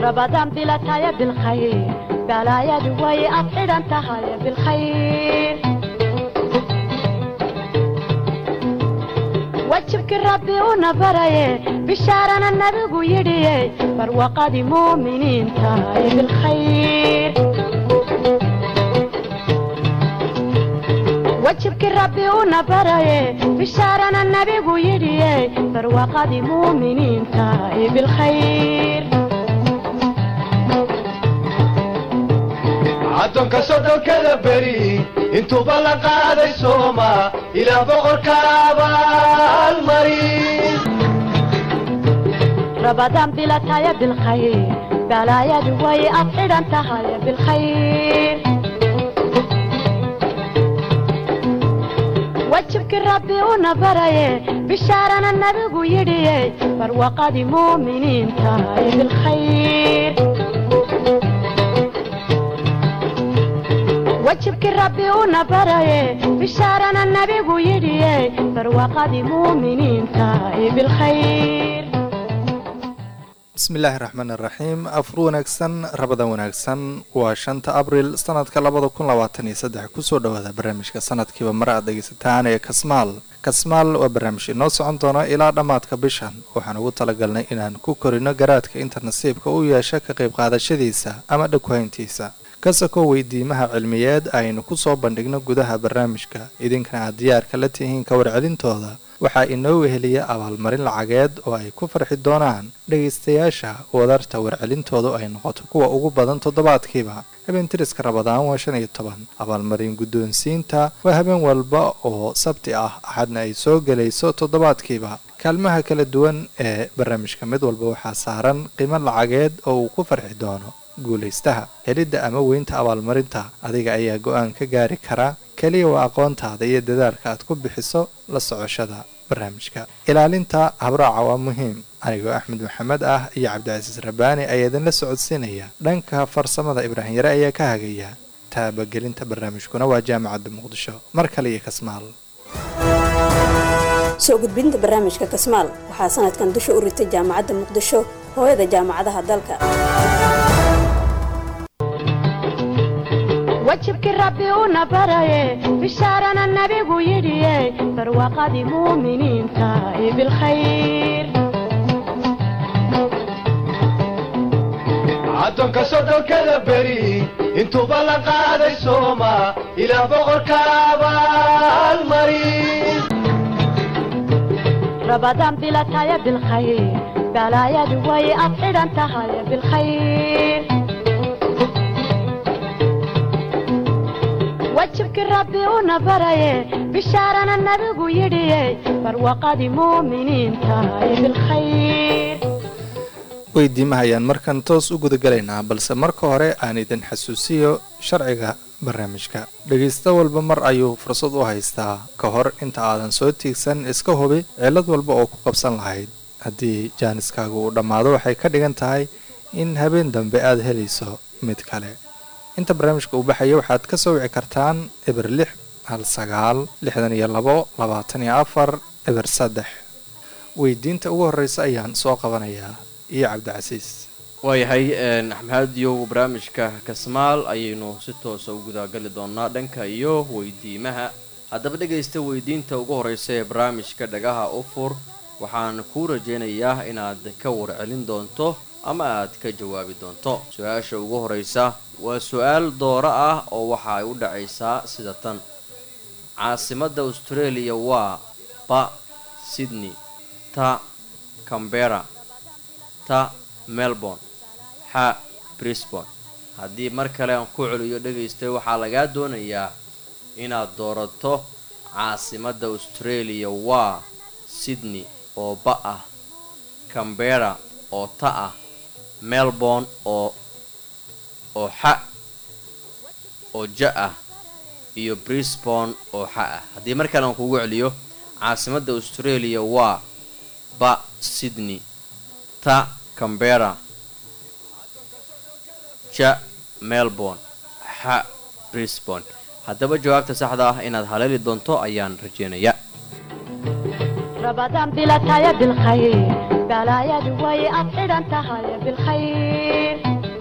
رمضان بلا تايا بالخير بلا يا دوي أفعل أنت هاي بالخير وجهك ربي ونبري بشارنا النبي يدي فروقة مؤمنين تاي بالخير wajibkii rabbi una baraye bishaarana nabigu yidhiye barwaaqadii muuminiinta ee bilkhayr addoonka soddonkada beri intuuba la qaaday sooma ilaa boqorka abaalmari rabadaan bilataya bilkhayr balaayadu way afxidhan tahay bilkhayr wajibkii rabbi una baraye bishaarana nabigu yidhiye barwaaqadii muuminiinta ee bilkhayr wajibkii rabbi una baraye bishaarana nabigu yidhiye barwaaqadii muuminiinta ee bilkhayr bismi illaahi raxmaan iraxiim afur wanaagsan rabadan wanaagsan waa shanta abril sanadka labada kun labaatan iyo saddex kusoo dhawaada barnaamijka sanadkiiba mar aad dhegeysataan ee kasmaal kasmaal waa barnaamij inoo socon doona ilaa dhammaadka bishan waxaan ugu talagalnay inaan ku korino garaadka inta nasiibka u yeesha ka qayb qaadashadiisa ama dhagwahayntiisa kasakoo weydiimaha cilmiyeed aynu kusoo bandhigno gudaha barnaamijka idinkana aad diyaarka la tihiin ka warcelintooda waxaa inoo weheliya abaalmarin lacageed oo ay ku farxi doonaan dhegaystayaasha wadarta warcelintoodu ay noqoto kuwa ugu badan toddobaadkiiba habeentiriska rabadaan waa shan iyo toban abaalmarin guddoonsiinta waa habeen walba oo sabti ah axadna ay soo gelayso toddobaadkiiba kaalmaha kala duwan ee barnaamijka mid walba waxaa saaran qiimo lacageed oo uu ku farxi doono guulaystaha helidda ama weynta abaalmarinta adiga ayaa go-aan ka gaari karaa keliya waa aqoontaada iyo dadaalka aad ku bixiso la socoshada barnaamijka ilaalinta habraaca waa muhiim anigoo axmed maxamed ah iyo cabdicasiis rabbaani ayaa idinla socodsiinaya dhanka farsamada ibraahim yare ayaa ka hagaya taabagelinta barnaamijkuna waa jaamacadda muqdisho mar kale iyo kasmaal soo gudbinta barnaamijka kasmaal waxaa sanadkan dusha u ritay jaamacadda muqdisho hooyada jaamacadaha dalka wajibkii rabbi una baraye bishaarana nabigu yidhiye barwaaqadii muuminiinta ee bilkhayr addoonka soddonkada beri intuuba la qaaday sooma ilaa boqorka abaalmari rabadaan bilataya bilkhayr balaayadu way afxidhan tahay bilkhayr wajibkii rabbi una baraye bishaarana nabigu yidhiye barwaaqadii muuminiinta ee bilkhayr weydiimaha ayaan markan toos u gudagalaynaa balse marka hore aan idin xasuusiyo sharciga barnaamijka dhegaysta walba mar ayuu fursad u haystaa ka hor inta aadan soo tiigsan iska hubi cillad walba oo ku qabsan lahayd haddii jaaniskaagu uu dhammaado waxay ka dhigan tahay in habeen dambe aad helayso mid kale inta barnaamijka uu baxaya waxaad ka soo wici kartaan eber lix hal sagaal lixdan iyo labo labaatan iyo afar eber saddex weydiinta ugu horreysa ayaan soo qabanayaa iyo cabdicasiis waayahay axmediyow barnaamijka kasmaal ayaynu si toosa u gudagali doonaa dhanka iyo weydiimaha haddaba dhegaysta weydiinta ugu horreysa ee barnaamijka dhagaha u fur waxaan kuu rajaynayaa inaad ka warcelin doonto ama aad ka jawaabi doonto su-aasha ugu horreysa waa su-aal dooro ah oo waxa ay u dhacaysaa sida tan caasimadda australia waa ba sydney ta cambera ta melbourne xa brisbon haddii mar kale aan ku celiyo dhegaystay waxaa lagaa doonayaa inaad doorato caasimadda australia waa sydney oo ba ah cambera oo ta ah melbourne oo oo xa oo ja ah iyo brisbon oo xa ah haddii mar kale aan kugu celiyo caasimadda australia waa ba sydney ta cambera ja melbourne xa brisbon haddaba jawaabta saxda ah inaad haleeli doonto ayaan rajeynayaa rabadaan bilataya bilkhayr balaayadu way ad xidhan tahay bilkhayr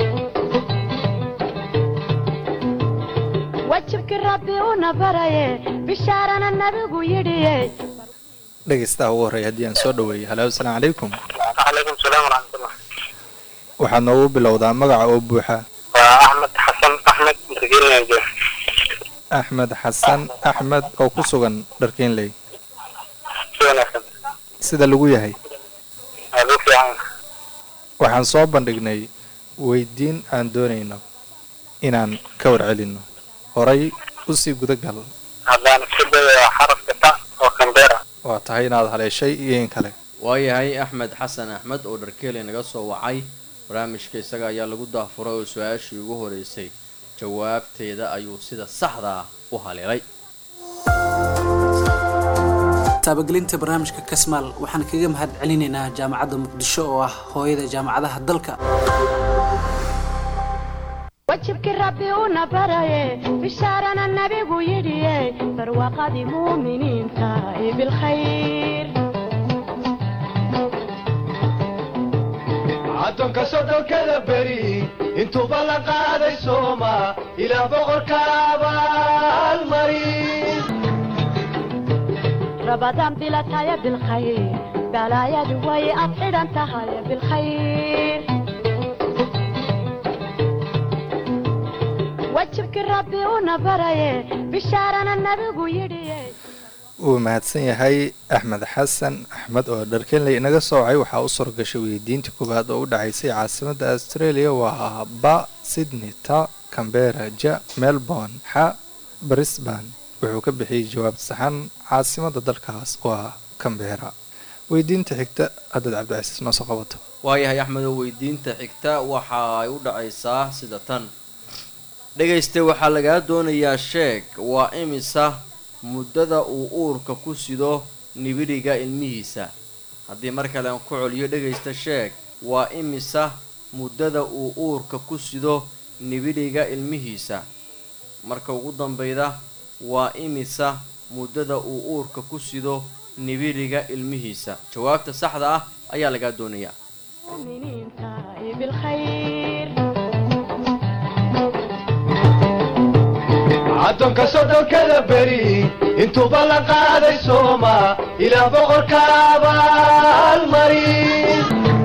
wajibkii rabbi una baraye bishaarana nabigu yidhiye dhegeystaha ugu horreeya haddii aan soo dhaweeyey halo asalaamu calaykum calaykum salaam waraxmatullah waxaad noogu bilowdaa magaca oo buuxa waa axmed xasan axmed markiinleyge axmed xasan axmed oo ku sugan dharkiinley si wanaagsan sida lagu yahay waa lagu fiican waxaan soo bandhignay weydiin aan doonayno inaan ka warcelinno horay usii gudagal haddaan isku dayo xarafka ta oo kambera waa tahay inaad haleeshay iyo in kale waayahay axmed xasan axmed oo dharkeeley naga soo wacay barnaamijka isaga ayaa lagu daafuray oo su-aashii ugu horeysay jawaabteeda ayuu sida saxda ah u haleelay taabagelinta barnaamijka kasmaal waxaan kaga mahad celinaynaa jaamacadda muqdisho oo ah hooyada jaamacadaha dalka wajibkii rabbi una baraye bishaarana nabigu yidhiye barwaaqadii muuminiinta ee bilkhayr addoonka soddonkada beri intuuba la qaaday sooma ilaah boqorka abaalmarin rabadaan bilataya bilkhayr balaayadu way ad xidhan tahay bilkhayr wajibkii rabbi una baraye bishaarana nabigu yidhiye wuu mahadsan yahay axmed xasan axmed oo dharkenley inaga soo wacay waxaa u suuragashay weydiinta koowaad oo u dhacaysay caasimadda australia waa ba sydney ta cambera ja melbourne xa brisban wuxuu ka bixiyey jawaab saxan caasimadda dalkaas waa cambera weydiinta xigta haddaad cabdicasiis noo soo qabato waayahay axmed oo weydiinta xigta waxa ay u dhacaysaa sida tan dhegayste waxaa lagaa doonayaa sheeg waa imisa muddada uu uurka ku sido nibidhiga ilmihiisa haddii mar kale aan ku celiyo dhegaysta sheeg waa imisa muddada uu uurka ku sido nibidhiga ilmihiisa marka ugu dambayda waa imisa muddada uu uurka ku sido nibidhiga ilmihiisa jawaabta saxda ah ayaa lagaa doonayaa muuminiinta ee bilkhayr addoonka soddonkada beri intuuba la qaaday sooma ilaah boqorka abaalmarin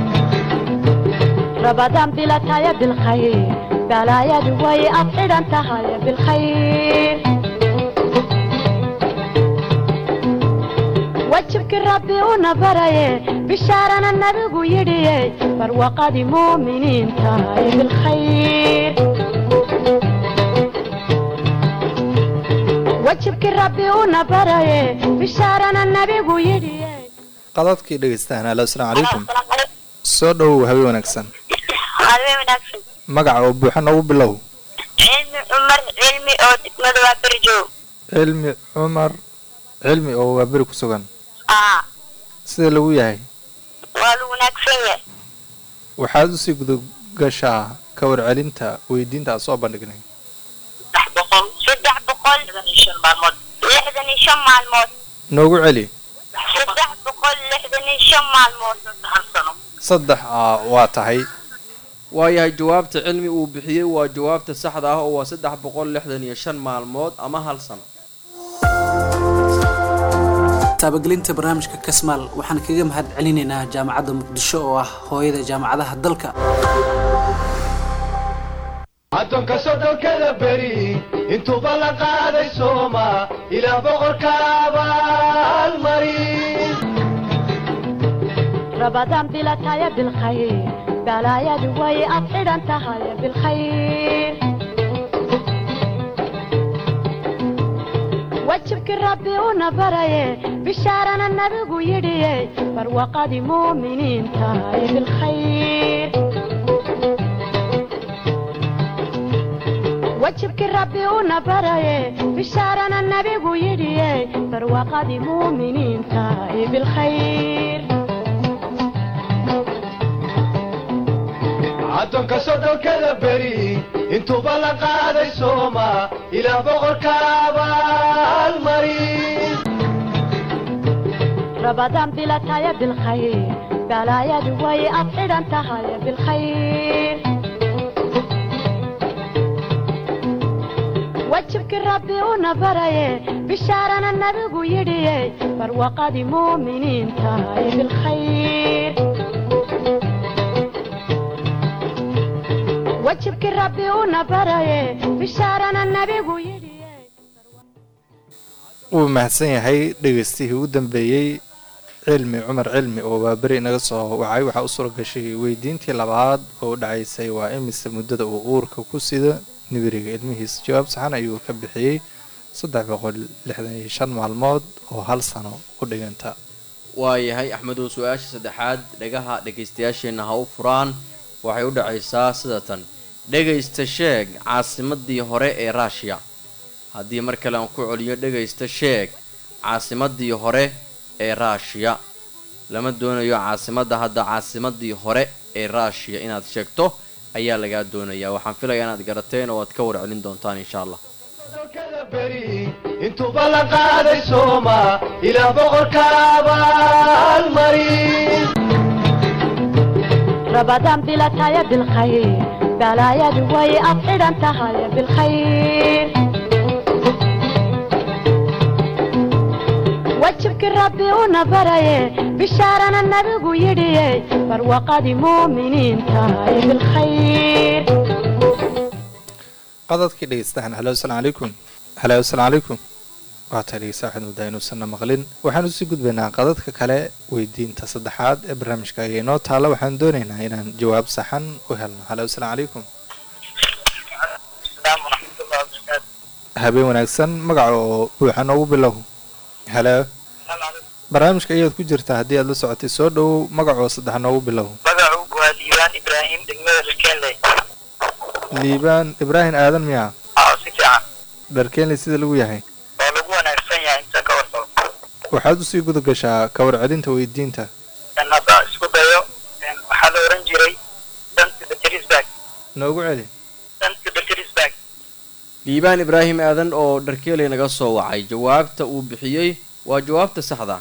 rabadaan bilataya bilkhayr balaayadu way ad xidhan tahay bilkhayr wajibkii rabbi una baraye bishaarana nabigu yidhiye barwaaqadii muuminiinta ee bilkhayr wajibkii rabbi una baraye bishaarana nabigu yidhiye qadadkii dhegeystahan halo asalaamu calaykum soo dhowow habe wanaagsan habeen wanaagsan magaca oo buuxa noogu bilow cilmi cumar cilmi oo degmada waa berjoog cilmi cumar cilmi oo waa beri ku sugan aa sida lagu yahay waa lagu wanaagsan yahay waxaad usii gudagashaa ka warcelinta weydiinta aan soo bandhignay saddex boqol saddex boqol lixdan iyo shan maalmood lixdan iyo shan maalmood noogu celi saddex boqol lixdan iyo shan maalmood hal sano saddex aa waa tahay waayahay jawaabta cilmi uu bixiyey waa jawaabta saxda ah oo waa saddex boqol lixdan iyo shan maalmood ama hal sano taabagelinta barnaamijka kasmaal waxaan kaga mahad celinaynaa jaamacadda muqdisho oo ah hooyada jaamacadaha dalka addoonka soddonkada beri intuuba la qaaday sooma ilaah boqorka abaalmarin rabadaan bilataya bilkhayr balaayadu way ad xidhan tahay bilkhayr wajibkii rabbi una baraye bishaarana nabigu yidhiye barwaaqadii muuminiinta ee bilkhayr wajibkii rabbi una baraye bishaarana nabigu yidhiye barwaaqadii muuminiinta ee bilkhayr addoonka soddonkada beri intuuba la qaaday sooma ilaah boqorka abaalmarin rabadaan bilataya bilkhayr balaayadu way ad xidhan tahay bilkhayr wajibkii rabbi una baraye bishaarana nabigu yidhiye barwaqadii muuminiin tahay bilkhayr wajibkii rabbi una baraye bishaarana nabigu yidhiye wuu mahadsan yahay dhegeystihii ugu dambeeyey cilmi cumar cilmi oo waaberi inaga soo wacay waxaa u suura gashay weydiintii labaad oo u dhacaysay waa imise muddada uu uurka ku sida nibiriga ilmihiisa jawaab saxan ayuu ka bixiyey saddex boqol lixdan iyo shan maalmood oo hal sano u dhiganta waayahay axmedow su-aasha saddexaad dhegaha dhegaystayaasheenna ha u furaan waxay u dhacaysaa sida tan dhegaysta sheeg caasimadii hore ee ruushiya haddii mar kale aan ku celiyo dhegaysta sheeg caasimadii hore ee ruushiya lama doonayo caasimadda hadda caasimadii hore ee ruushiya inaad sheegto ayaa lagaa doonayaa waxaan filayaa inaad garateen oo aad ka warcelin doontaan insha allah dalkada beri intuuba la qaaday sooma ilaa boqorka abaalmarin rabadaan bilataya bilkhayr balaayadu way ad xidhan tahay bilkhayr wajibkii rabbi una baraye bishaarana nabigu yidhiye barwaqadii muuminiin tahay bilkhayr qadadkii dhegeystahan halo asalaamu calaykum halo asalaamu calaykum waata dhegeysta waxaad moodaa inuusanna maqlin waxaan usii gudbaynaa qadadka kale weydiinta saddexaad ee barnaamijka ayaa inoo taalla waxaan doonaynaa inaan jawaab saxan u helno halo asalaamu calaykum السلام ورحمة الله وبركاته habeen wanaagsan magaca oo buuxa noogu bilow halo السلام عليكم barnaamijka ayaad ku jirtaa haddii aad la socotay soo dhowow magacoo saddex noogu bilow magacu waa diiwaan ibraahim degmada lakenley liibaan ibraahim aadan miyaa aa si fiican dharkeenley sida lagu yahay oo lagu wanaagsan yahay inta ka warqabo waxaad usii guda gashaa ka warcelinta weydiinta in hadda isku dayo een, waxaa la oran jiray danta beterisburg noogu celi danta beterisburg liibaan ibraahim aadan oo dharkeeley naga soo wacay jawaabta uu bixiyey waa jawaabta saxda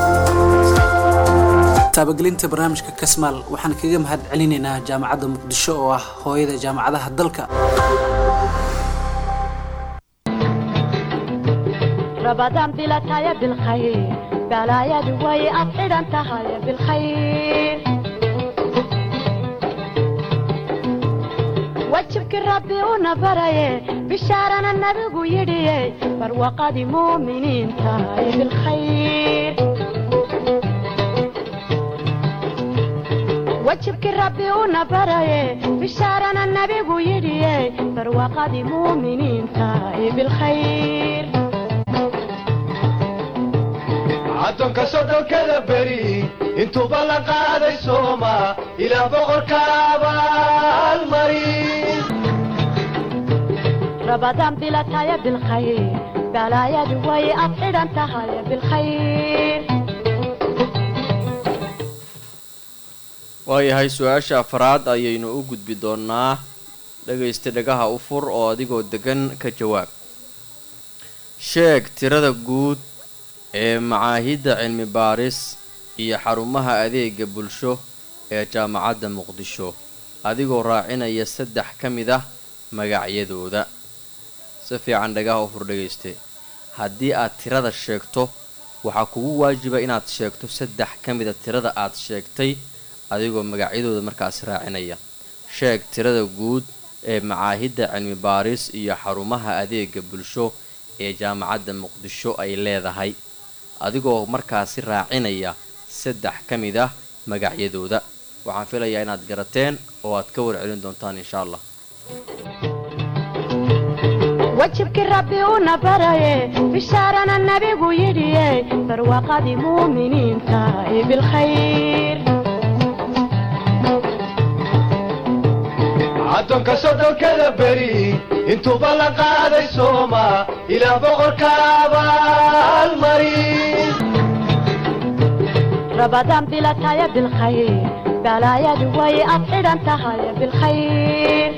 taabagelinta barnaamijka kasmaal waxaan kaga mahad celinaynaa jaamacadda muqdisho oo ah hooyada jaamacadaha dalka rabadaan bilataya bilkhayr balaayadu way ad xidhan tahay bilkhayr wajibkii rabbi una baraye bishaarana nabigu yidhiye barwaqadii muuminiin tahay bilkhayr wajibkii rabbi una baraye bishaarana nabigu yidhiye barwaqadii muuminiin tahay bilkhayr addoonka soddonkada beri intuuba la qaaday sooma ilaa boqorka abaalmarin rabadaan bilataya bilkhayr balaayadu way ad xidhan tahay bilkhayr waayahay su-aasha afraad ayaynu u gudbi doonaa dhagaysta dhagaha u fur oo adigoo degan ka jawaab sheeg tirada guud ee macaahidda cilmi baaris iyo xarumaha adeega bulsho ee jaamacadda muqdisho adigoo raacinaya saddex ka mid ah magacyadooda si fiican dhagaha u fur dhagayste haddii aad tirada sheegto waxaa kugu waajiba inaad sheegto saddex ka mida tirada aad sheegtay adigoo magacyadooda markaas raacinaya sheeg tirada guud ee macaahidda cilmi baaris iyo xarumaha adeega bulsho ee jaamacadda muqdisho ay leedahay adigoo markaasi raacinaya saddex ka mid ah magacyadooda waxaan filayaa inaad garateen oo aad ka warcelin doontaan insha allah wajibkii rabbi una baraye bishaarana nabigu yidhiye barwaqadii muuminiin tahay bilkhayr addoonka soddonkada beri intuuba la qaaday sooma ilaa boqorka abaalmarin rabadaan bilataya bilkhayr balaayadu way ad xidhan tahay bilkhayr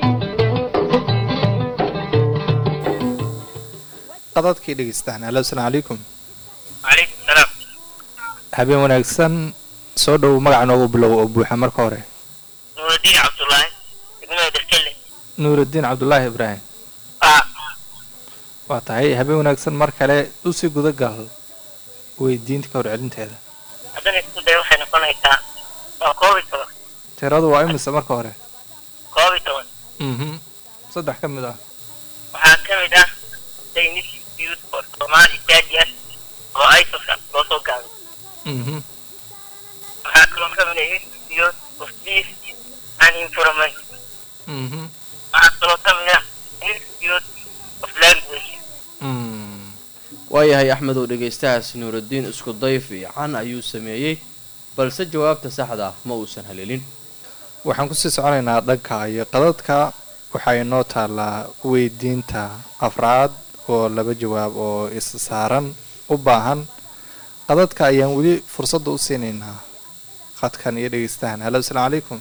qadadkii dhegeystaan halo asalaamu calaykum calaykum salaam habeen wanaagsan soo dhow magaca noogu bilow oo buuxa marka hore nuurudiin cabdullaahi degmada dherkelle nuurudiin cabdulaahi ibraahim ah waa tahay habeen wanaagsan mar kale usii gudagal weydiinta ka horcelinteeda haddana isku day waxay noqonaysaa waa koob iyo toban tiradu waa imise marka hore koob iyo toban mhm saddex ka mid ah waxaa ka mid ah daynis youth for somali stadium oo isosan loo soo gaabay mhm waxaa kaloo ka mid ah youth youth of peace and environment mhm waxaa kaloo ka mid ah youth youth of language mm waayahay axmed oo dhegaystahaas nuurudiin isku day fiican ayuu sameeyey balse jawaabta saxda ah ma uusan haleelin waxaan kusii soconaynaa dhanka iyo qadadka waxaa inoo taallaa weydiinta afraad oo laba jawaab oo is saaran u baahan qadadka ayaan weli fursadda u siinaynaa qadkan iyo dhegeystahan hallo asalaamu calaykum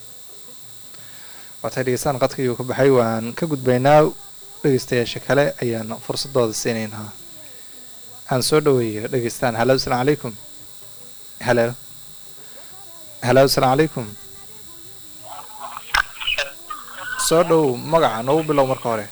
waatay dhegeystaan qadka iyuu ka baxay waan ka gudbaynaa dhegeystayaasha kale ayaan fursadooda siinaynaa aan soo dhaweeyo dhegeystaan hallo asalaamu calaykum halo hallo asalaamu calaykum soo dhow magaca noogu bilow marka hore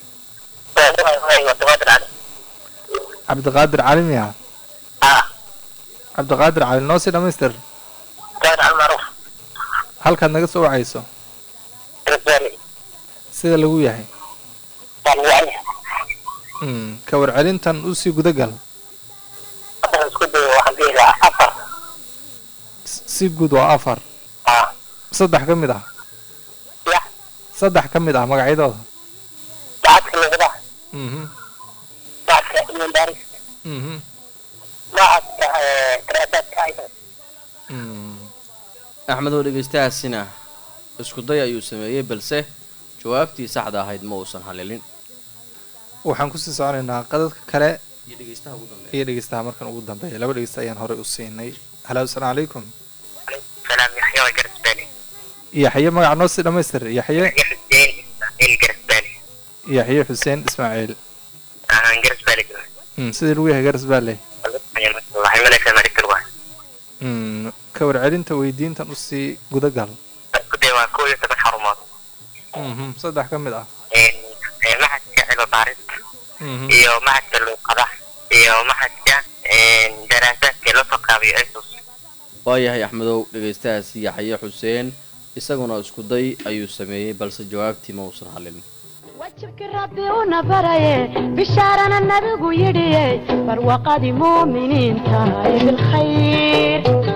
cabdiqaadir cali miya ah cabdiqaadir cali noo sii dhamaystir gaar almaruf halkaad naga soo wacayso rasbani sida lagu yahay talwani mm ka warcelintan usii gudagal haddana isku dayo waxaan dhihi lahaa afar S- si guud waa afar ah saddex ka mid ah ya saddex ka mid ah magacyadooda lacagta lagada mhm lacagta imandaris mhm lacagta daraasaadka aysan mm axmed oo dhegaystahaasina isku day ayuu sameeyey balse jawaabtii saxda ahayd ma uusan haleelin waxaan kusii soconaynaa qadadka kale iyo dhegaystaha ugu dambeeya iyo dhegeystaha markan ugu dambeeya laba dhegeysta ayaan horey u siinay hallo asalaamu calaykum salaam yaxya waa garasbani yaxye magaca noo sii dhamaystir yaxye yaxya xuseen ismaaciil garasbani yaxye xuseen ismaaciil ahaan garasbani mm sidii lagu yahay garas baale waxay malaysaa marikal waa mm ka warcelinta weydiintan usii gudagal isku day waa koob iyo toban xarumood mhm saddex ka mid ah maxadka cilmi baarista mhm iyo maxadka luuqada iyo maxadka daraasaadka loo soo qaabiyo isus waayahay axmedow dhegaystahaasi yaxye xuseen isaguna isku day ayuu sameeyey balse jawaabtii ma uusan haleelin wajibkii rabbi una baraye bishaarana nabigu yidhiye barwaqadii muuminiinta ee bilkhayr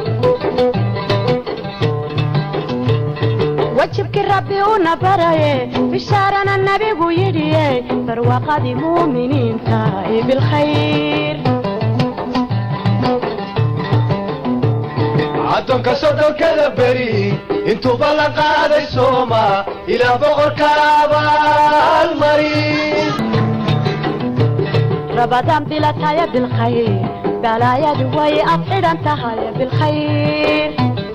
wajibkii rabbi una baraye bishaarana nabigu yidhiye barwaqadii muuminiinta ee bilkhayr addoonka soddonkada beri intuuba la qaaday sooma ilaa boqorka abaalmarin رمضان بلا تايا بالخير بلا يا دوي أفعل أنت هاي بالخير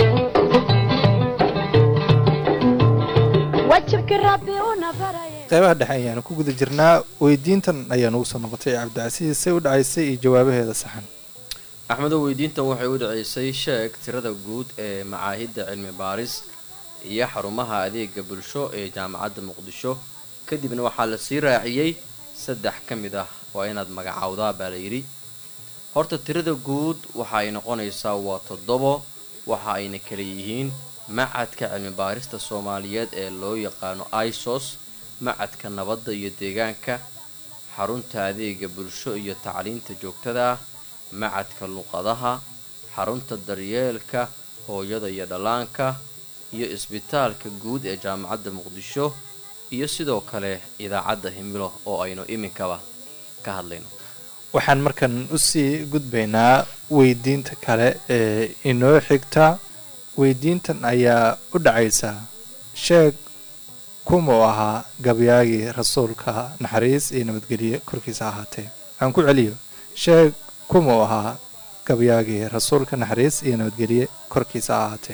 وجهك ربي ونبري qeybaha dhexe ayaanu ku guda jirnaa weydiintan ayaa nugu soo noqotay cabdicasiis say u dhacaysay iyo jawaabaheeda saxan axmedow weydiintan waxay u dhaceysay sheeg tirada guud ee macaahidda cilmi baaris iyo xarumaha adeega bulsho ee jaamacadda muqdisho kadibna waxaa la sii raaciyey saddex ka mid ah waa inaad magacaawdaa baa la yidhi horta tirada guud waxa ay noqonaysaa waa toddobo waxa ayna kala yihiin macadka cilmi baarista soomaaliyeed ee loo yaqaano isos macadka nabadda iyo deegaanka xarunta adeega bulsho iyo tacliinta joogtada ah macadka luqadaha xarunta daryeelka hooyada iyo dhallaanka iyo isbitaalka guud ee jaamacadda muqdisho iyo sidoo kale idaacadda himilo oo aynu iminkaba ka hadlayno waxaan markan usii gudbaynaa weydiinta kale ee inoo xigta weydiintan ayaa u dhacaysa sheeg kumuu ahaa gabyaagii rasuulka naxariis iyo nabadgelye korkiisa ahaatee aan ku celiyo sheeg kumuu ahaa gabyaagii rasuulka naxariis iyo nabadgelye korkiisa ahaatee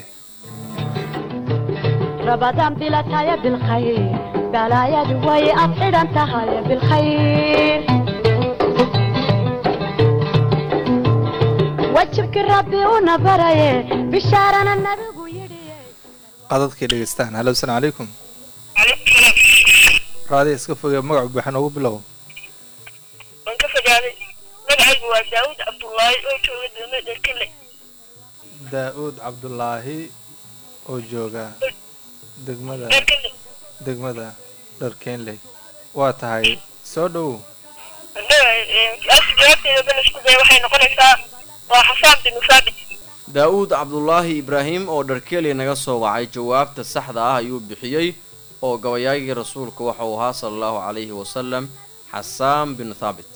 رمضان بلا تايا بالخير بلا يا دوي أفعل أنت هاي بالخير wajibkii rabbi una baraye bishaarana nabigu yidhi qadadkii dhegeystaan halo asalaamu calaykum raadi iska fogee magacu buuxa noogu bilow waan ka fogaaday magacaygu waa daawud cabdullaahi oo jooga degmada dherkale daa-uud cabdulaahi oo jooga degmada dherkale degmada dharkeenley waa tahay soo dhowow su-aasha jawaabteeda bal isku daya waxay noqonaysaa waa xasaan binu saabit daa-uud cabdulaahi ibraahim oo dharkeeli naga soo wacay jawaabta saxda ah ayuu bixiyey oo gabayaagii rasuulku waxa uu ahaa sala allahu calayhi wasalam xasaan binu thaabit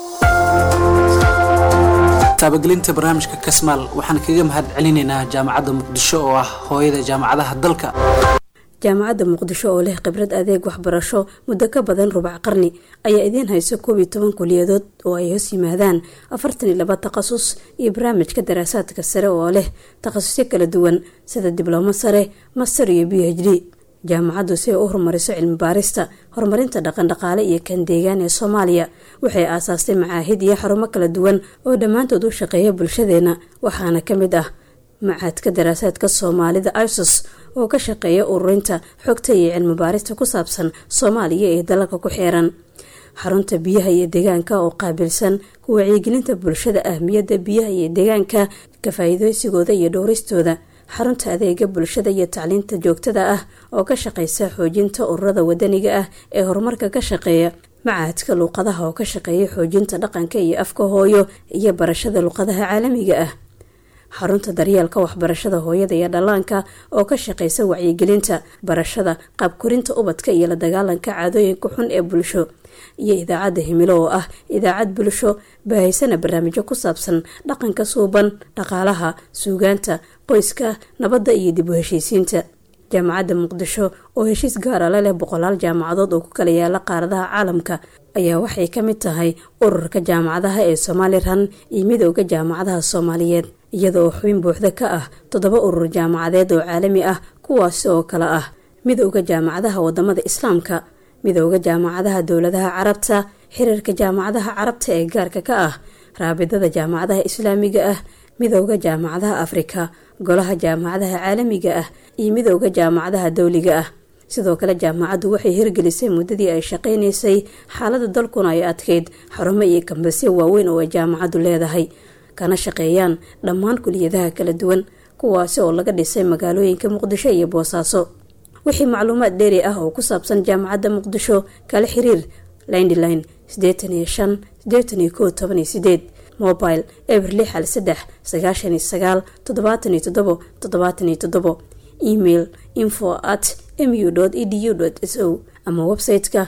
taabagelinta barnaamijka kasmaal waxaan kaga mahad celinaynaa jaamacadda muqdisho oo ah hooyada jaamacadaha dalka jaamacadda muqdisho oo leh khibrad adeeg waxbarasho muddo ka badan rubac qarni ayaa idiin hayso koob iyo toban kuliyadood oo ay hoos yimaadaan afartan iyo laba takhasus iyo barnaamijka daraasaadka sare oo leh takhasusyo kala duwan sida diblomo sare master iyo b h d jaamacaddu si ay u horumariso cilmi baarista horumarinta dhaqandhaqaale iyo kan deegaan ee soomaaliya waxay aasaastay macaahid iyo xarumo kala duwan oo dhammaantood u shaqeeya bulshadeena waxaana ka mid ah macaadka daraasaadka soomaalida isos oo ka shaqeeya ururinta xogta iyo cilmi baarista ku saabsan soomaaliya ee dalalka ku xeeran xarunta biyaha iyo deegaanka oo qaabilsan ku wacyigelinta bulshada ahmiyadda biyaha iyo deegaanka ka faa-iideysigooda iyo dhowristooda xarunta adeega bulshada iyo tacliinta joogtada ah oo ka shaqeysa xoojinta ururada wadaniga ah ee horumarka ka shaqeeya macaadka luuqadaha oo ka shaqeeya xoojinta dhaqanka iyo afka hooyo iyo barashada luuqadaha caalamiga ah xarunta daryeelka waxbarashada hooyada iyo dhallaanka oo ka shaqeysa wacyigelinta barashada qaabkorinta ubadka iyo la dagaalanka caadooyinka xun ee bulsho iyo idaacadda himilo oo ah idaacad bulsho baahaysana barnaamijyo ku saabsan dhaqanka suuban dhaqaalaha suugaanta qoyska nabadda iyo dib u heshiisiinta jaamacadda muqdisho oo heshiis gaara la leh boqolaal jaamacadood oo ku kala yaala qaaradaha caalamka ayaa waxay ka mid tahay ururka jaamacadaha ee somalilan iyo midooda jaamacadaha soomaaliyeed iyada oo xubin buuxda ka ah toddoba urur jaamacadeed oo caalami ah kuwaasi oo kale ah midooda jaamacadaha wadamada islaamka midooda jaamacadaha dowladaha carabta xiriirka jaamacadaha carabta ee gaarka ka ah raabidada jaamacadaha islaamiga ah midooda jaamacadaha afrika golaha jaamacadaha caalamiga ah iyo midooda jaamacadaha dowliga ah sidoo kale jaamacaddu waxay hirgelisay muddadii ay shaqaynaysay xaalada dalkuna ay adkeyd xarumo iyo kambasyo waaweyn oo ay jaamacaddu leedahay kana shaqeeyaan dhammaan kuliyadaha kala duwan kuwaasi oo laga dhisay magaalooyinka muqdisho iyo boosaaso wixii macluumaad dheeri ah oo ku saabsan jaamacadda muqdisho kala xiriir lindline sideetan iyo shan sideetan iyo kow toban iyo sideed mobile eber lix hal saddex sagaashan iyo sagaal toddobaatan iyo toddobo toddobaatan iyo toddobo email info at mu edu s o ama website-ka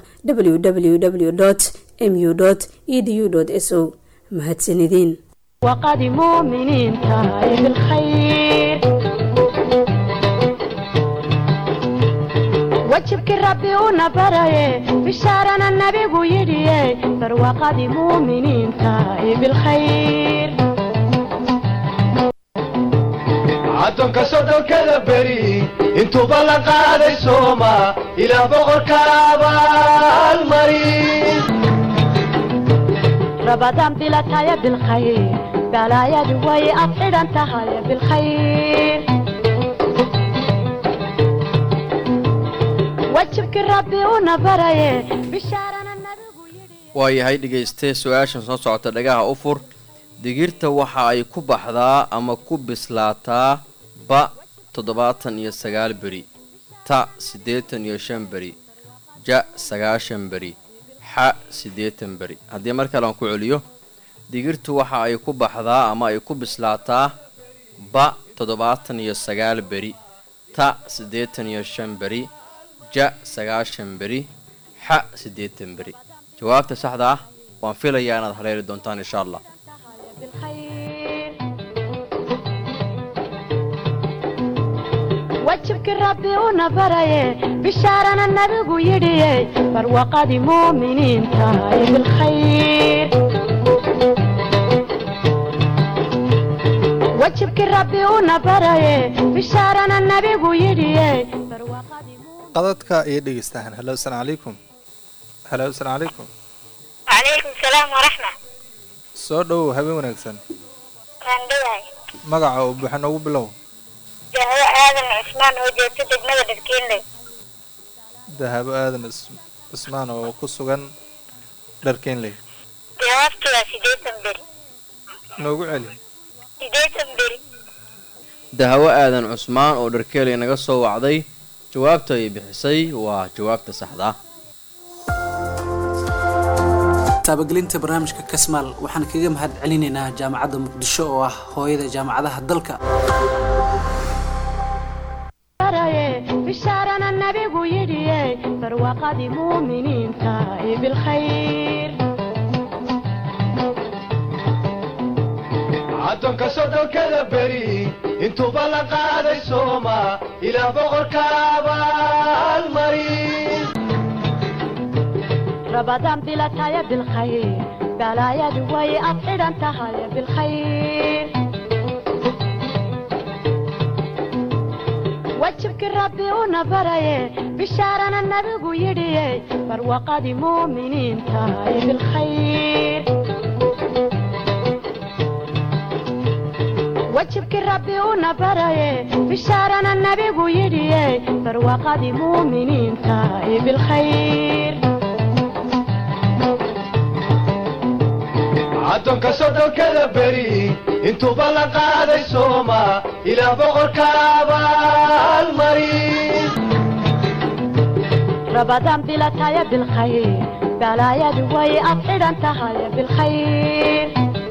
www mu edu s o mahadsanideen وقد مؤمنين تاي بالخير وجبك ربي ونبري بشارنا النبي ويدي فروقد مؤمنين تاي بالخير caddoonka soddonkada beri intuuba la qaaday sooma ilaa boqorka abaalmarin رمضان بلا تايا بالخير بلايا دوي أفعل أنت هاي بالخير وجبك ربي ونبري بشارنا النبي waayahay dhegayste su-aashan soo socota dhagaha u fur digirta waxa ay ku baxdaa ama ku bislaataa ba toddobaatan iyo sagaal beri ta siddeetan iyo shan beri ja sagaashan beri xa siddeetan beri haddii mar kale aan ku celiyo digirtu waxa ay ku baxdaa ama ay ku bislaataa ba toddobaatan iyo sagaal beri ta siddeetan iyo shan beri ja sagaashan beri xa siddeetan beri jawaabta saxda ah waan filayaa inaad haleeli doontaan insha allah بالخير وجبك ربي ونبري بشارنا النبي يدي فروقد مؤمنين تاي بالخير وجبك ربي ونبري بشارنا النبي يدي فروقد qadadka iyo dhegeystahan halo asalaamu calaykum halo asalaamu calaykum وعليكم السلام ورحمة soo dhowow habeen wanaagsan waan dhawahay magaca oo buuxa noogu bilow dahwo aadan cusmaan oo joogta degmada dharkeenley dahabo aadan is- cismaan oo ku sugan dharkeenley jawaabtu waa sideetan beri noogu celi sideetan beri dahawo aadan cusmaan oo dharkeelay naga soo wacday jawaabta ay bixisay waa jawaabta saxda ah taabagelinta barnaamijka kasmaal waxaan kaga mahad celinaynaa jaamacadda muqdisho oo ah hooyada jaamacadaha dalka baraye bishaarana nabigu yidhiye barwaaqadii muuminiinta ee bilkhayr addoonka soddonkada beri intuuba la qaaday sooma ilaah boqorka abaalmarin rabadaan bilataya bilkhayr balaayadu way ad xidhan tahay bilkhayr wajibkii rabbi una baraye bishaarana nabigu yidhiye barwaaqadii muuminiinta ee bilkhayr wajibkii rabbi una baraye bishaarana nabigu yidhiye barwaaqadii muuminiinta ee bilkhayr addoonka soddonkada beri intuuba la qaaday sooma ilaah boqorka abaalmarin rabadaan bilataya bilkhayr balaayadu way ad xidhan tahay bilkhayr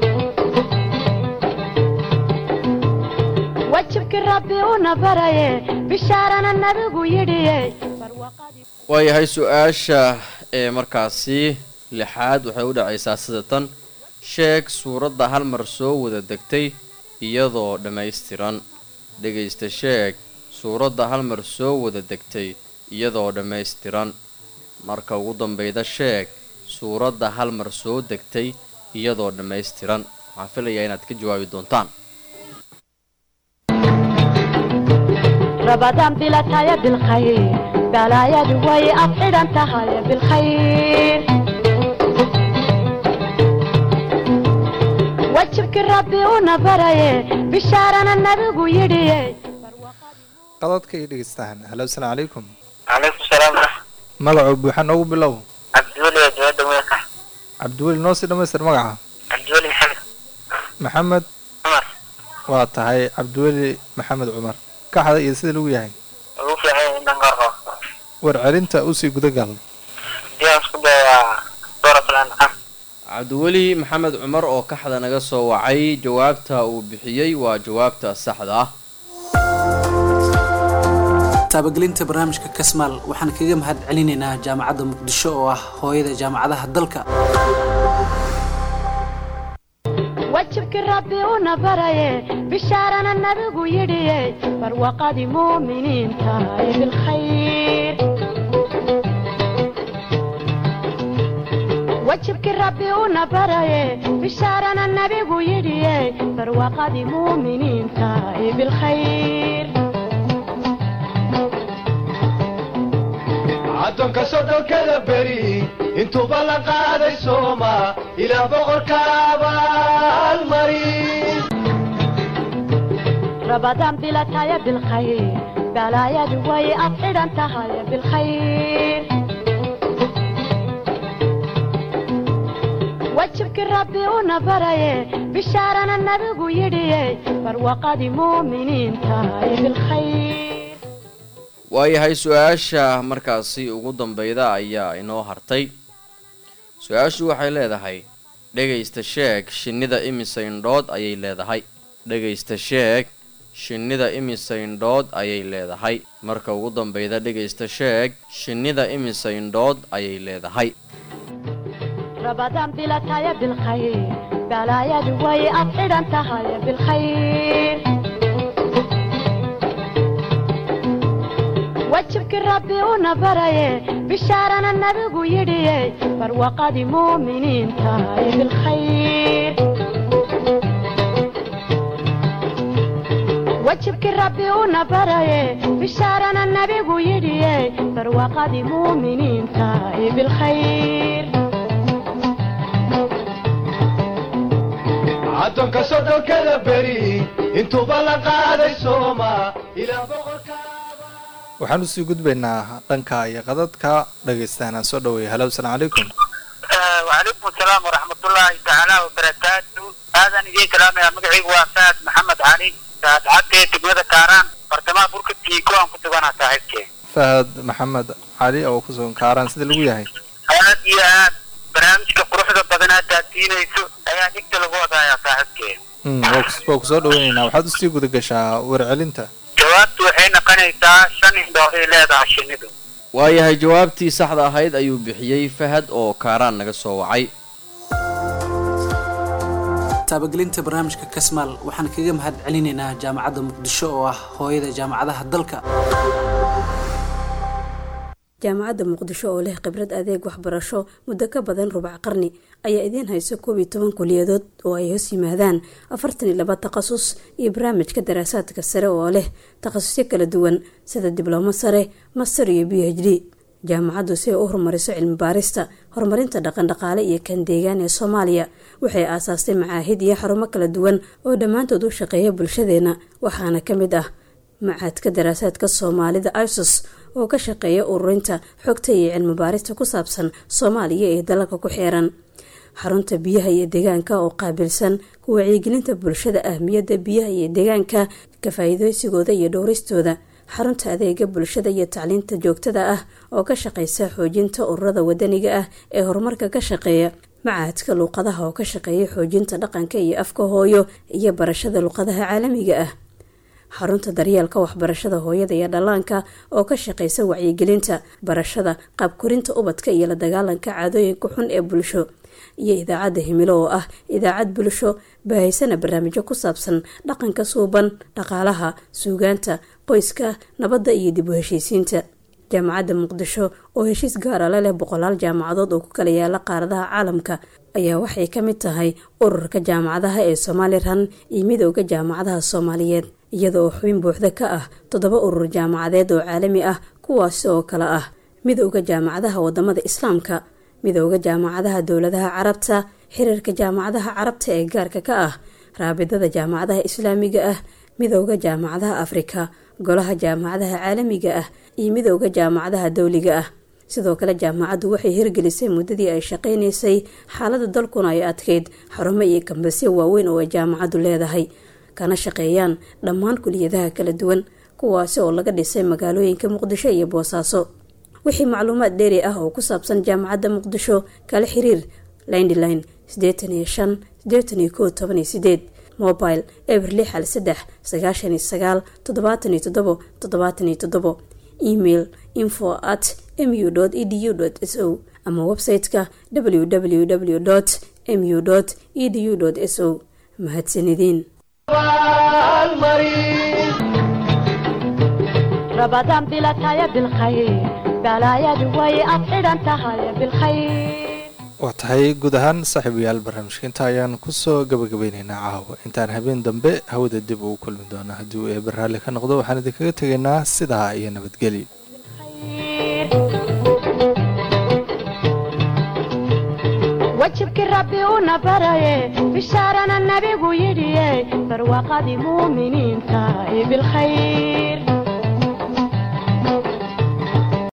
wajibkii rabbi una baraye bishaarana nabigu yidhiye barwaaqadii waayahay su-aasha ee markaasi lixaad waxay u dhacaysaa sida tan sheeg suuradda hal mar soo wada degtay iyadoo dhammaystiran dhegaysta sheeg suuradda hal mar soo wada degtay iyadoo dhammaystiran marka ugu dambeyda sheeg suuradda hal mar soo degtay iyadoo dhammaystiran waxaan filayaa inaad ka jawaabi doontaan rabadaan bilataya bilkhayr balaayadu way ad xidhan tahay bilkhayr wajibkii rabbi una baraye bishaarana nabigu yidhiye qadadka iyo dhegeystahan halo asalaamu calaykum calaykum salaam magacoo buuxa noogu bilow cabdiweli oo jawada weelka cabdiweli noo sii dhammaystir magaca cabdiweli maxamed maxamed cumar waa tahay cabdiweli maxamed cumar kaxda iyo sida lagu yahay ugu fiican yahay intan qarqo warcelinta usii gudagal diyaa isku daya waa dooratul ancam cabdiweli maxamed cumar oo kaxda naga soo wacay jawaabta uu bixiyey waa jawaabta saxda ah taabagelinta barnaamijka kasmaal waxaan kaga mahad celinaynaa jaamacadda muqdisho oo ah hooyada jaamacadaha dalka wajibkii rabbi una baraye bishaarana nabigu yidhiye barwaaqadii muuminiinta ee bilkhayr wajibkii rabbi una baraye bishaarana nabigu yidhiye barwaaqadii muuminiinta ee bilkhayr addoonka soddonkada beri intuuba la qaaday sooma ilaah boqorka abaalmarin rabadaan bilataya bilkhayr balaayadu way ad xidhan tahay bilkhayr wajibkii rabbi una baraye bishaarana nabigu yidhiye barwaaqadii muuminiinta ee bilkhayr waayahay su-aasha markaasi ugu dambeyda ayaa inoo hartay su-aashu waxay leedahay dhegaysta sheeg shinnida imise indhood ayay leedahay dhegaysta sheeg shinnida imise indhood ayay leedahay marka ugu dambeyda dhegaysta sheeg shinnida imise indhood ayay leedahay rabadaan bilataya bilkhayr balaayadu way ad xidhan tahay bilkhayr wajibkii rabbi una baraye bishaarana nabigu yidhiye barwaaqadii muuminiinta ee bilkhayr wajibkii rabbi una baraye bishaarana nabigu yidhiye barwaaqadii muuminiinta ee bilkhayr addoonka soddonkada beri intuuba la qaaday sooma ilaa boqorka waxaan usii gudbaynaa dhanka iyo qadadka dhegaystaana soo dhaweeya halo asalaamu calaykum وعليكم السلام ورحمة الله تعالى وبركاته هذا نجي كلامي مقعي وفاد محمد علي سعد عدي تقمد كاران برتما بركة تيكو أن كنت وانا صاحبك fahad maxamed cali oo ku sugan kaaraan sida lagu yahay aad iyo aad barnaamijka quruxda badanaa taatiinayso ayaa dhigta lagu wadaaya saaxiibkee Mm, waa kus- waa kusoo dhaweynaynaa waxaad usii guda gashaa warcelinta jawaabtu waxay noqonaysaa shan indhood ay leedahay shinnidu waayahay jawaabtii saxda ahayd ayuu bixiyey fahad oo kaaraan naga soo wacay taabagelinta barnaamijka kasmaal waxaan kaga mahad celinaynaa jaamacadda muqdisho oo ah hooyada jaamacadaha dalka jaamacadda muqdisho oo leh khibrad adeeg waxbarasho muddo ka badan rubac qarni ayaa idiin hayso koob iyo toban kuliyadood oo ay hoos yimaadaan afartan iyo laba takhasus iyo barnaamijka daraasaadka sare oo leh takhasusyo kala duwan sida diblomo sare master iyo b h d jaamacaddu si ay u horumariso cilmi baarista horumarinta dhaqandhaqaale iyo kan deegaan ee soomaaliya waxay aasaastay macaahid iyo xarumo kala duwan oo dhammaantood u shaqeeya bulshadeena waxaana ka mid ah macaadka daraasaadka soomaalida isos oo ka shaqeeya ururinta xogta iyo cilmi baarista ku saabsan soomaaliya ee dalalka ku xeeran xarunta biyaha iyo deegaanka oo qaabilsan ku wacyigelinta bulshada ahmiyadda biyaha iyo deegaanka ka faa'iideysigooda iyo dhowristooda xarunta adeega bulshada iyo tacliinta joogtada ah oo ka shaqeysa xoojinta ururada wadaniga ah ee horumarka ka shaqeeya macaadka luuqadaha oo ka shaqeeya xoojinta dhaqanka iyo afka hooyo iyo barashada luuqadaha caalamiga ah xarunta daryeelka waxbarashada hooyada iyo dhallaanka oo ka shaqeysa wacyigelinta barashada qaabkorinta ubadka iyo la dagaalanka caadooyinka xun ee bulsho iyo idaacadda himilo oo ah idaacad bulsho baahaysana barnaamijyo ku saabsan dhaqanka suuban dhaqaalaha suugaanta qoyska nabadda iyo dib u heshiisiinta jaamacadda muqdisho oo heshiis gaara la leh boqolaal jaamacadood oo ku kala yaala qaaradaha caalamka ayaa waxay ka mid tahay ururka jaamacadaha ee somalilan iyo midooda jaamacadaha soomaaliyeed iyada oo xubin buuxda ka ah toddoba urur jaamacadeed oo caalami ah kuwaasi oo kale ah midooda jaamacadaha wadamada islaamka midooda jaamacadaha dowladaha carabta xiriirka jaamacadaha carabta ee gaarka ka ah raabidada jaamacadaha islaamiga ah midooda jaamacadaha afrika golaha jaamacadaha caalamiga ah iyo midooda jaamacadaha dowliga ah sidoo kale jaamacaddu waxay hirgelisay muddadii ay shaqaynaysay xaalada dalkuna ay adkeyd xarumo iyo kambasyo waaweyn oo ay jaamacaddu leedahay kana shaqeeyaan dhammaan kuliyadaha kala duwan kuwaasi oo laga dhisay magaalooyinka muqdisho iyo boosaaso wixii macluumaad dheeri ah oo ku saabsan jaamacadda muqdisho kala xiriir lindline sideetan iyo shan sideetan iyo kow toban iyo sideed mobile eber lix hal saddex sagaashan iyo sagaal toddobaatan iyo toddobo toddobaatan iyo toddobo email info at mu edu s o ama website-ka www mu edu s o mahadsanideen رمضان بلا تايا بالخير بلايا دوي أطعدا تهايا بالخير waa tahay guud ahaan saaxiibayaal barnaamijka inta ayaan kusoo gabagabeyneynaa caawa intaan habeen dambe hawada dib ugu kulmi doono haddii uu eeber raalli ka noqdo waxaan idinkaga tegaynaa sidaa iyo nabadgelyo wajibkii rabbi una baraye bishaarana nabigu yidhiye barwaaqadii muuminiinta ee bilkhayr